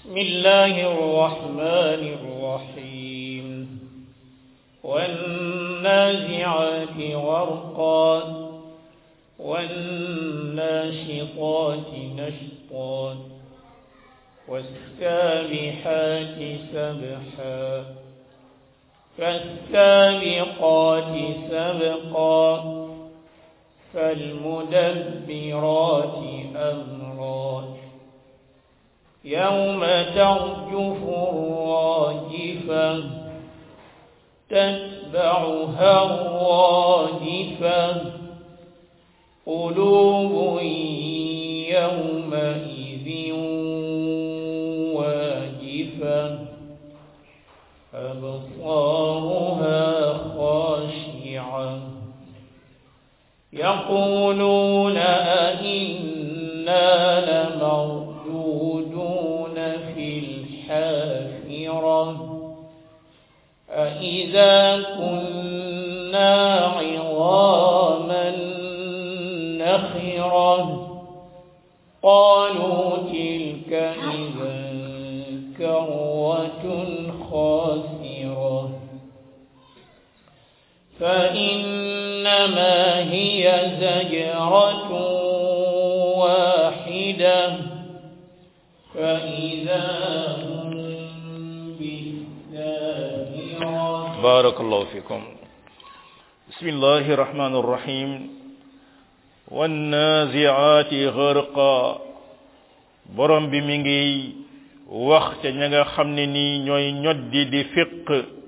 بسم الله الرحمن الرحيم والنازعات غرقا والناشطات نشطا والسابحات سبحا فالسابقات سبقا فالمدبرات أمرا يوم ترجف الراجفة تتبعها الراجفة قلوب يومئذ واجفة أبصارها خاشعة يقولون أئنا لمردودون في الحافرة أئذا كنا عظاما نخرة قالوا تلك إذا كروة خاسرة فإنما هي زجرة واحدة فإذا هم بالساهرة بارك الله فيكم بسم الله الرحمن الرحيم والنازعات غرقا borom bi mi ngi wax ca ña nga xam ne nii ñooy ñoddi di fiq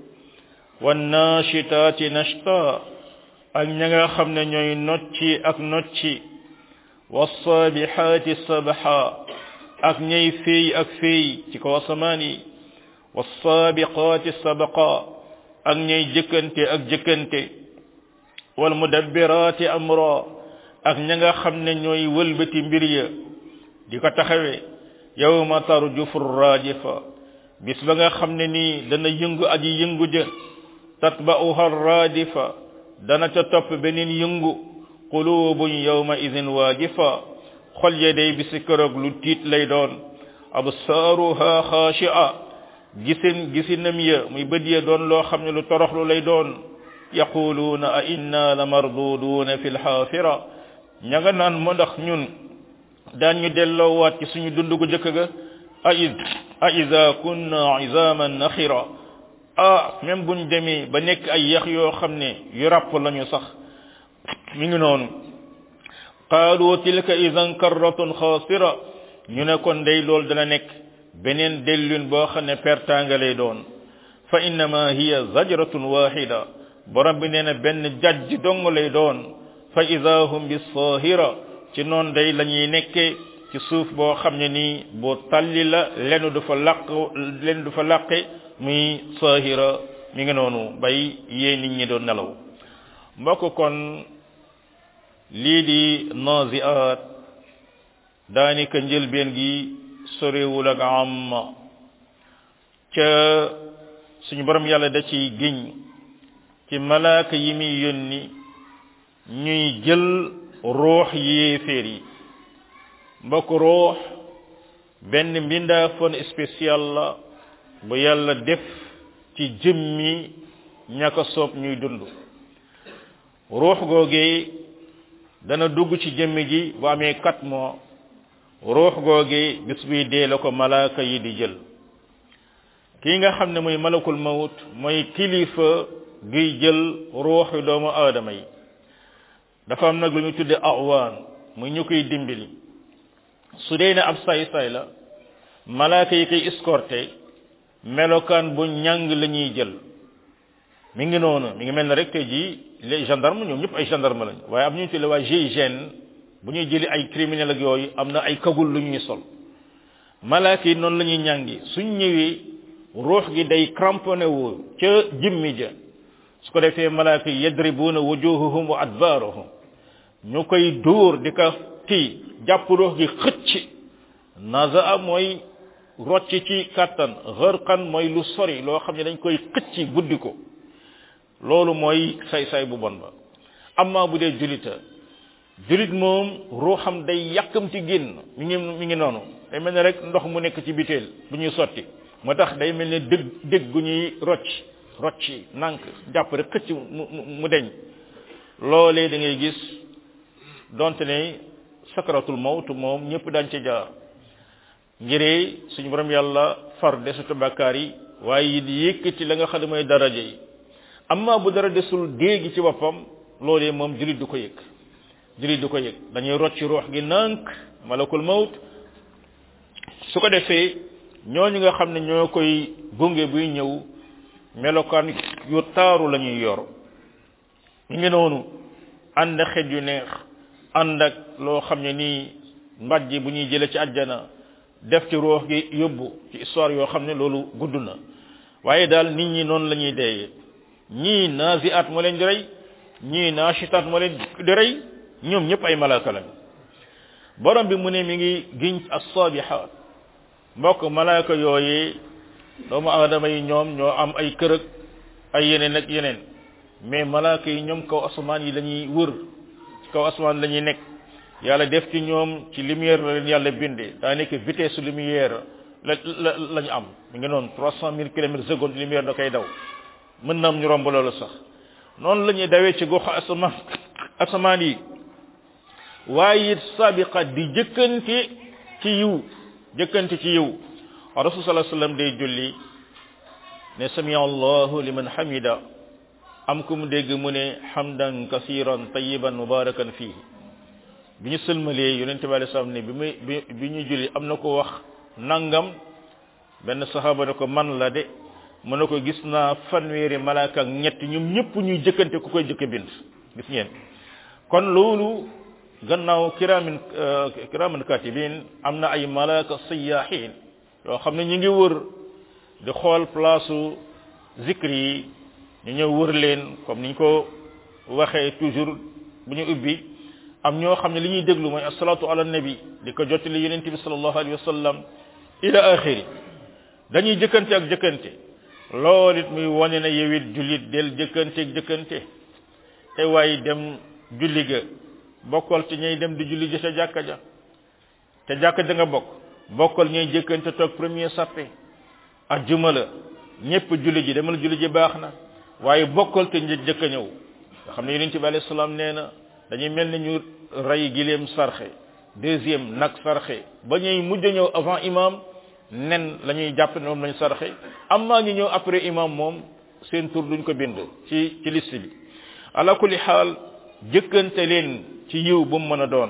wannashitaati nashta ak ña nga xam ne ñooy nocci ak nocci wassaabihaati sabha ak ñay féey ak féey ci kaw asamaan yi wassaabiqaati sabqa ak ñay jëkkante ak jëkkante wal mudabbiraati amra ak ña nga xam ne ñooy wëlbati mbir ya di ko taxawe yawma tarjufu rajifa bis ba nga xam ne nii dana yëngu aji yëngu ja tatba'uha radifa dana ca topp beneen yëngu qulubun yawma idin wajifa xol ya day bisi keroog lu tiit lay doon absaaruha xaashi'a gisin gisinam ya muy bët ya doon loo xam ne lu toroxlu lay doon yaquluuna a inna la marduduuna fi lxaafira ña nga naan mo ndax ñun daan ñu delloowaat ci suñu dund gu jëkk ga a a ida kunna izaman naxira ah même buñ demee ba nekk ay yax yoo xam ne yu ràpp lañu sax mi ngi noonu qaalu tilka idan karratun xaasira ñu ne kon day loolu dana nekk beneen dellun boo xam ne pertanga lay doon fa innama hiya zajratun wahida borom bi nee na benn jajj dong lay doon fa ida hum bi sahira ci noon day la ñuy nekke ci suuf boo xam ne nii boo talli la lenn du fa làq lenn du fa làqe muy sahira mi ngi noonu bay yee nit ñi doon nelaw mbokk kon lii di naziat daanaka njëlbeen gi sorewul ak amma ca suñu borom yàlla da ciy giñ ci malaaka yi muy yónni ñuy jël ruux yéeféer yi mbokk ruux benn mbindaafoon spécial la bu yàlla def ci jëmmi ñaka soob ñuy dund ruux googee dana dugg ci jëmmi ji bu amee quatre mois ruux googee bis buy dee la ko malaaka yi di jël kii nga xam ne muy malakul mawut mooy kilifa guy jël ruuxu doomu aadama yi dafa am nag lu ñu tudde awaan muy ñu koy dimbali su dee ne ab say-say la malaaka yi koy escorté melokaan bu ñàng la ñuy jël mi ngi noonu mi ngi mel ne rek tey jii les gendarmes ñoom ñëpp ay gendarme lañ waaye am ñu tudde waa GIGN bu ñuy jëli ay criminel ak yooyu am na ay kagul lu ñuy sol malaaka yi noonu la ñuy ñàngi suñ ñëwee ruux gi day cramponné wu ca jëmmi ja su ko defee malaaka yi yadribuuna wujuhahum wa adbaarahum ñu koy dóor di ko kii jàpp ruux gi xëcc nazaa mooy rocc ci kàttan xërqan mooy lu sori loo xam ne dañ koy xëcc guddi ko loolu mooy say-say bu bon ba amma bu dee julita julit moom ruuxam day yàkkamti génn mi ngi mi ngi noonu day mel ne rek ndox mu nekk ci biteel bu ñuy sotti moo tax day mel ne dëgg dëgg gu ñuy rocc rocci nànk jàpp rek xëcc mu mu deñ loolee da ngay gis donte ne sakaratul mawt moom ñëpp daañ ci jaar ngiree suñu borom yàlla far desatu bàkkaar yi waaye it yëkkati la nga xam ne mooy daraja yi amma bu dara desul déegi ci boppam loolee moom julit du ko yëg julit du ko yëg dañuy rocc ruux gi nànk malakul mawt su ko defee ñooñu nga xam ne ñoo koy gunge buy ñëw melokaan yu taaru la ñuy yor ñu ngi noonu ànd ak xet yu neex ànd ak loo xam ne nii mbàjj bu ñuy jële ci àjjana def ci ruux gi yóbbu ci histoire yoo xam ne loolu gudd na waaye daal nit ñi noonu la ñuy deeyee ñii naziat moo leen di rey ñii naashitaat moo leen di rey ñoom ñëpp ay malaaka lañ borom bi mu ne mi ngi giñ as-sabihat mbokk malaaka yooyee doomu aadama yi ñoom ñoo am ay kërëg ay yeneen ak yeneen mais malaaka yi ñoom kaw asamaan yi lañuy wër ci kaw asamaan la ñuy nekk yàlla def ci ñoom ci lumière la leen yàlla bindee daa nekk vitesse lumière la la la ñu am mi ngi noonu trois cent mille kilomètres seconde lumière da koy daw mën na am ñu romb loolu sax noonu la ñuy dawee ci gox asamaan asamaan yi waaye it sabiqat di jëkkante ci yiw jëkkante ci yiw rasul sallallahu alayhi wasallam day julli ne sami allahu liman hamida am ku mu dégg mu ne hamdan kasiran tayiban mubarakan fii bi ñu sëlmalee yonente bi alei salaam ne bi muy bi bi ñu julli am na ko wax nangam benn saxaaba ne ko man la de mu ne ko gis naa fanweeri malaaka ak ñett ñoom ñëpp ñuy jëkkante ku koy jëkk bind gis ngeen kon loolu gannaaw kiraamin kiraamin katibin am na ay malaaka sayaahin yoo xam ne ñu ngi wër di xool place zikri yi ñu ñëw wër leen comme niñ ko waxee toujours bu ñu ubbi am ñoo xam ne li ñuy déglu mooy assalatu ala nabi di ko jottali yonente bi sallallahu alayhi wa sallam ila axiri dañuy jëkkante ak jëkkante loolu it muy wane na yow it jullit del jëkkante ak jëkkante te waaye dem julli ga bokkal ci ñay dem di julli ja ca jàkka ja te jàkka ja nga bokk bokkal ñay jëkkante toog premier sappe ajjuma la ñépp julli ji demal julli ji baax na waaye bokkal te një jëkk a ñëw nga xam ne yonente bi alayhi salaam nee na dañuy mel ni ñu rey gileem sarxe deuxième nag sarxe ba ñuy mujj ñëw avant imam nen la ñuy jàpp ne moom lañu sarxe amma ñu ñëw après imam moom seen tur duñ ko bind ci ci liste bi ala kulli xaal jëkkante leen ci yiw bu mu mën a doon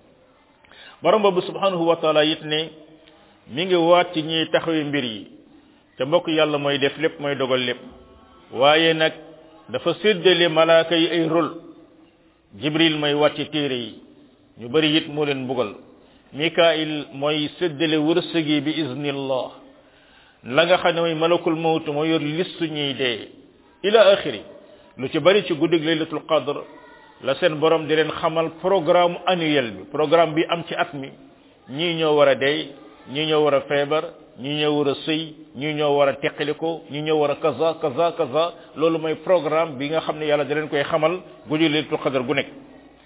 borom boobu subhanahu wa taala it ne mi ngi waat ci ñiy taxawi mbir yi te mbokk yàlla mooy def lépp mooy dogal lépp waaye nag dafa séddale malaaka yi ay rôle jibril mooy wàcce téere yi ñu bari it moo leen mbugal mikail mooy séddale wërsëgi bi iznillah la nga xam ne mooy malakul mawt moo yor listu ñuy dee ila axiri lu ci bari ci guddig laylatul qadr la seen borom di leen xamal programme annuel bi programme bi am ci at mi ñii ñoo war a dee ñii ñoo war a feebar ñii ñoo war a sëy ñii ñoo war a teqaliko ñii ñoo war a kaza kaza kaza loolu mooy programme bi nga xam ne yàlla da leen koy xamal guddig laylatul qadr gu nekk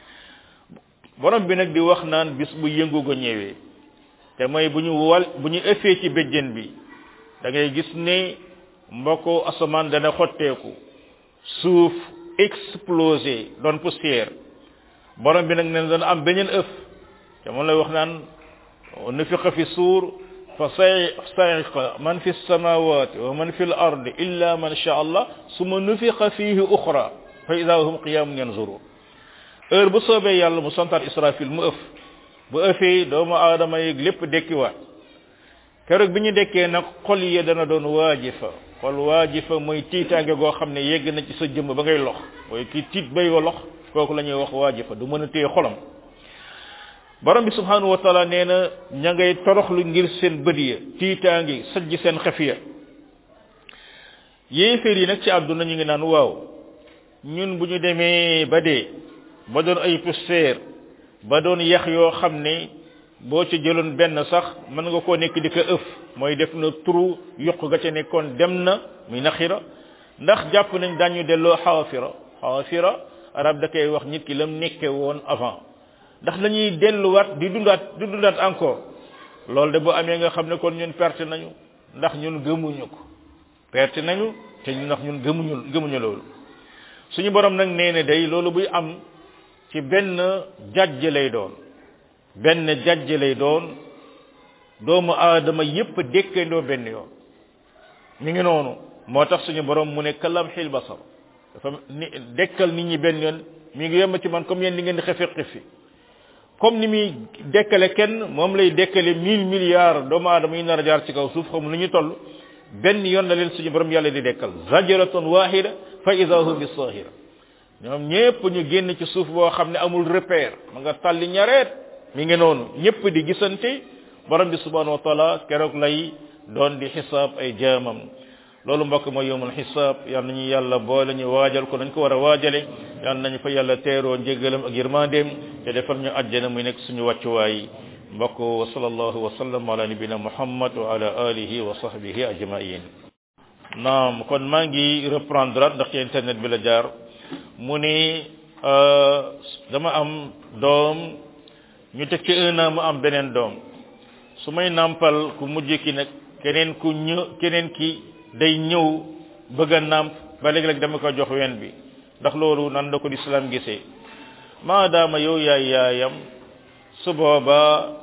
borom bi nag di wax naan bis bu yëngu ga ñëwee te mooy bu ñu wal bu ñu ëffee ci béjjën bi da ngay gis ne mbokko asamaan dana xotteeku suuf explosé doon poussière borom bi nag ne dana am beneen ëf te moom lay wax naan nufiqa fi suur fa sa'iqa man fi samawati wa man fi al-ardi illa man sha Allah summa nufiqa fihi ukhra fa idha hum qiyamun yanzurun heure bu soobee yàlla mu santaat israfil mu ëf bu ëfee doomu aadama yi lépp dekkiwaat keroog bi ñu dekkee nag xol yi dana doon waajifa xol waajifa mooy tiitaange goo xam ne yegg na ci sa jëmm ba ngay lox mooy kii tiit bay wa lox kooku la ñuy wax waajifa du mën a téye xolam borom bi subhanahu wa taala nee na ña ngay toroxlu ngir seen bët ya tiitaangi sajj seen xef ya yéeféer yi nag ci àdduna ñu ngi naan waaw ñun bu ñu demee ba dee ba doon ay poussière ba doon yax yoo xam ne boo ci jëloon benn sax mën nga koo nekk di ko ëf mooy def na turu yokk ga ca nekkoon dem na muy naxira ndax jàpp nañ dañu delloo xaafira xaafira arab da koy wax nit ki lam nekke woon avant ndax lañuy delluwaat di dundaat di dundaat encore loolu de bu amee nga xam ne kon ñun perte nañu ndax ñun gëmuñu ko perte nañu te ñu ndax ñun gëmuñu gëmuñu loolu suñu borom nag nee na day loolu buy am ci benn jajj lay doon benn jajj lay doon doomu aadama yépp dékkandoo benn yoon mi ngi noonu moo tax suñu borom mu ne kalam xil basar dafa ni dekkal nit ñi benn yoon mi ngi yem ci man comme yéen ni ngeen di xefe xefi comme ni muy dekkale kenn moom lay dekkale mille milliards doomu aadama yi nar a jaar ci kaw suuf xam lu ñu toll benn yoon la leen suñu borom yàlla di dekkal zajratun wahida fa ida hum bisahira ñoom ñépp ñu génn ci suuf boo xam ne amul repère ma nga tàlli ñareet mi ngi noonu ñépp di gisante borom bi subhanahu wa taala keroog lay doon di xisaab ay jaamam loolu mbokk mooy yowmul xisaab yal nañu yàlla boole ñu waajal ko nañ ko war a waajale yal nañu fa yàlla teeroo njéggalam ak yërmandeem te defal ñu àjjana muy nekk suñu wàccuwaay mbokk wa sallallahu wa sallam ala nabina muhammad wa ala alihi wa sahbihi ajmain naam kon maa ngi reprendre ndax ci internet bi la jaar mu ni dama am doom ñu teg ci un an mu am beneen doom su may nàmpal ku mujj ki nag keneen ku ñë keneen ki day ñëw bëgg a nàmp ba léeg-léeg dama ko jox wen bi ndax loolu nan la ko lislaam gisee maadaama yow yaay yaayam su booba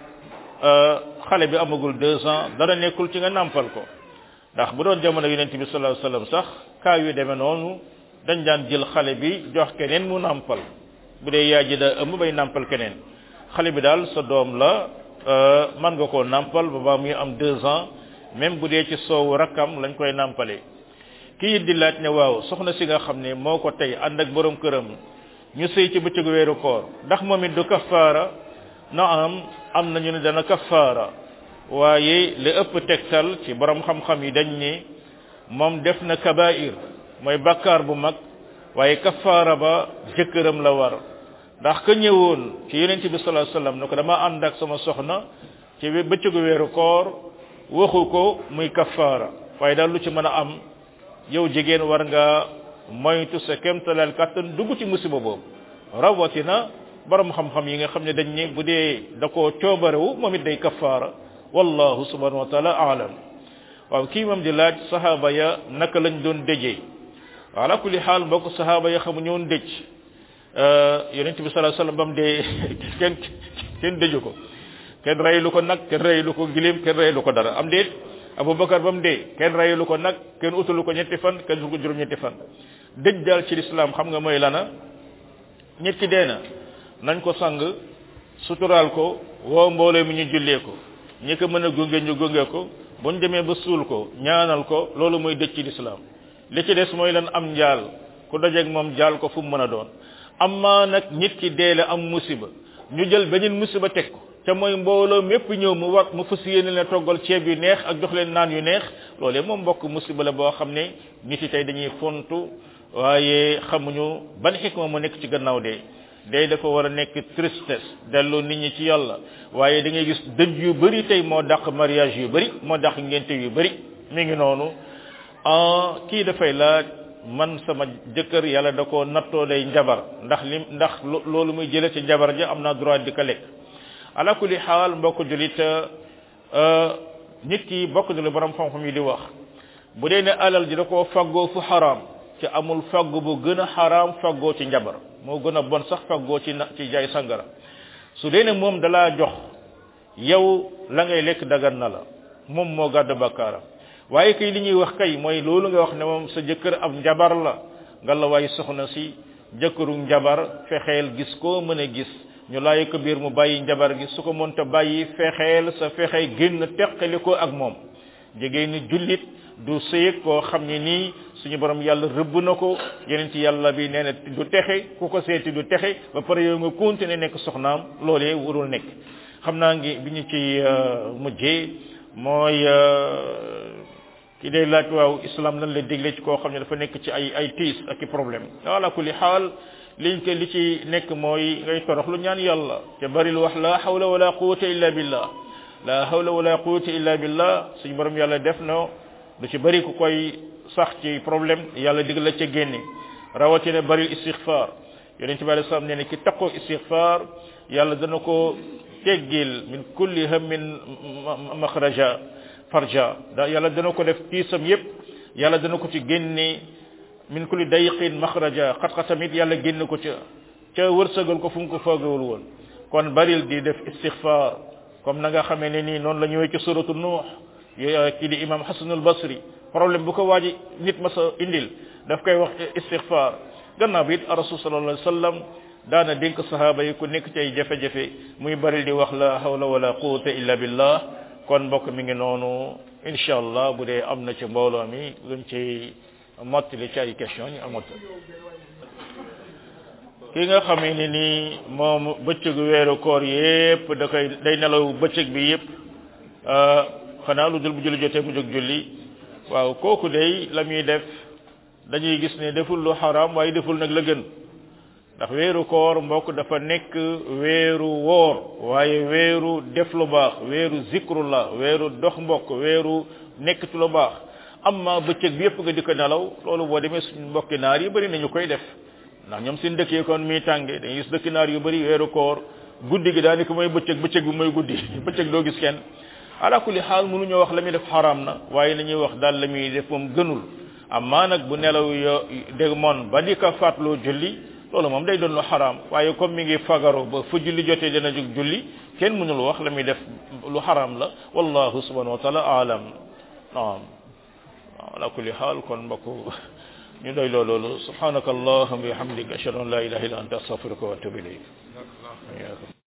xale bi amagul deux ans dara nekkul ci nga nàmpal ko ndax bu doon jamono yonent bi sallallahu alayhi wasallam sax kaa yu demee noonu dañ daan jël xale bi jox keneen mu nàmpal bu dee yaay ji daa ëmb bay nàmpal keneen xale bi daal sa doom la man nga koo nàmpal ba ba muy am deux ans même bu dee ci soowu rakkam lañ koy nàmpalee kii di laaj ne waaw soxna si nga xam ne moo ko tey ànd ak borom këram ñu sëy ci bëccëgu weeru koor ndax moom it du kafaara na am am nañu ne dana kafaara waaye li ëpp tegtal ci borom xam-xam yi dañ ne moom def na kabair mooy bakkaar bu mag waaye kafaara ba jëkkëram la war ndax ka ñëwoon ci yonent bi sallallahu alayhi wasallam ne ko dama ànd ak sama soxna ci bëccëgu weeru koor waxu ko muy kafaara waaye daal lu ci mën a am yow jigéen war nga moytu sa kemtalal kàttan dugg ci musiba boobu rawatina borom xam-xam yi nga xam ne dañ ne bu dee da koo coobarewu moom it day kafaara wallahu subhanahu wa taala aalam waaw kii moom di laaj sahaaba ya naka lañ doon dëjee ala kulli xaal mbokk sahaaba ya xamu ñoon dëj yonent bi sallallahu alayhi wasallam bam dee kenn kenn dëju ko kenn reylu ko nag kenn reylu ko gilim kenn reylu ko dara am déet abubakar ba mu dee kenn reylu ko nag kenn utalu ko ñetti fan kenn du ko juróom ñetti fan dëj daal ci lislaam xam nga mooy lana nit ki dee na nañ ko sang suturaal ko woo mbooloo mi ñu jullee ko ñi ko mën a gunge ñu gunge ko buñ demee ba suul ko ñaanal ko loolu mooy dëj ci lislaam li ci des mooy lan am njaal ku dajeeg moom jaal ko fu mu mën a doon amma nag nit ki deele am musiba ñu jël beneen musiba teg ko te mooy mbooloo mépp ñëw mu war mu fas yéene leen toggal ceeb yu neex ak jox leen naan yu neex loolee moom mbokk musiba la boo xam ne nit yi tey dañuy fontu waaye xamuñu ban xikma mu nekk ci gannaaw dee day dafa war a nekk tristesse delloo nit ñi ci yàlla waaye da ngay gis dëj yu bari tey moo dàq mariage yu bari moo dàq ngénte yu bari mi ngi noonu kii dafay laaj man sama jëkkër yàlla da ko nattoo day njabar ndax li ndax loolu muy jële ci njabar ja am naa droit di ko lekk ala kulli xaal mbokk julit nit ki bokk na lu borom xam-xam yi di wax bu dee ne alal ji da koo faggoo fu xaraam ci amul fagg bu gën a xaraam faggoo ci njabar moo gën a bon sax faggoo ci na ci jaay sangara su dee ne moom dalaa jox yow la ngay lekk dagan na la moom moo gàddu bakkaaram waaye kay li ñuy wax kay mooy loolu nga wax ne moom sa jëkkër ab njabar la nga la waaye soxna si jëkkëru njabar fexeel gis koo mën a gis ñu laay ko biir mu bàyyi njabar gi su ko mënta bàyyi fexeel sa fexe génn teqali ko ak moom jigéen ni jullit du sëyeg koo xam ne nii suñu borom yàlla rëbb na ko yeneen ci yàlla bi nee na du texe ku ko seeti du texe ba pare yow nga continuer nekk soxnaam loolee warul nekk xam naa ngi bi ñu ci mujjee mooy ki day laaj waaw islam lan la dégle ci koo xam ne dafa nekk ci ay ay tiis ak i problème ala kulli xaal liñ ko li ci nekk mooy ngay torox lu ñaan yàlla te bari lu wax la hawla wala quwwata illa billah la hawla wala quwwata illa billah suñu borom yàlla def na lu ci bari ku koy sax ci problème yàlla dig la ca génne rawatina bari istighfar yonente bi alei salaam nee ne ki taqoo istighfar yàlla dana ko teggil min kulli hammin makhraja farja da yàlla dana ko def tiisam yépp yàlla dana ko ci génne min kulli dayqin makhraja xat-xatamit yàlla génn ko ca ca wërsëgal ko fu mu ko foogewul woon kon baril di def istighfar comme na nga xamee ne nii noonu la ñëwee ci suratu nuux kii di imam hasanul basri problème bu ko waaji nit ma sa indil daf koy wax istighfar gannaaw bi it rasul sallallahu alayhi wasallam daana dénk sahaba yi ku nekk ci ay jafe-jafe muy baril di wax la hawla wala quwwata illa billah kon mbokk mi ngi noonu insha allah bu dee am na ci mbooloo mi luñ ci mottali ci ay question ñu amot ki nga xamee ni nii moom bëccëgu weeru koor yépp da koy day nelaw bëccëg bi yépp xanaa lu dul bu julli jotee mu jóg julli waaw kooku day la muy def dañuy gis ne deful lu xaram waaye deful nag la gën ndax weeru koor mbokk dafa nekk weeru woor waaye weeru def lu baax weeru zikrullah weeru dox mbokk weeru nekk ci lu baax amma bëccëg bi yépp nga di ko nelaw loolu boo demee suñu mbokki naar yi bëri nañu koy def ndax ñoom seen dëkk yi kon muy tànge dañuy gis dëkki naar yu bëri weeru koor guddi gi daanaka mooy bëccëg bëccëg bi mooy guddi bëccëg doo gis kenn ala kulli xaal mënuñoo wax la muy def xaram na waaye la ñuy wax daal la muy def moom gënul amma nag bu nelaw yo dégg moon ba di ko fàttaloo julli loolu moom day doon lu xaram waaye comme mi ngi fagaru ba fu julli jotee dina jóg julli kenn mënul wax la muy def lu xaram la wallahu subhanahu wa taala alam naam ala kulli xaal kon mbokk ñu doy loo loolu subhanaka allahumma wa bihamdika ashhadu an la ilaha illa anta astaghfiruka wa atubu ilayk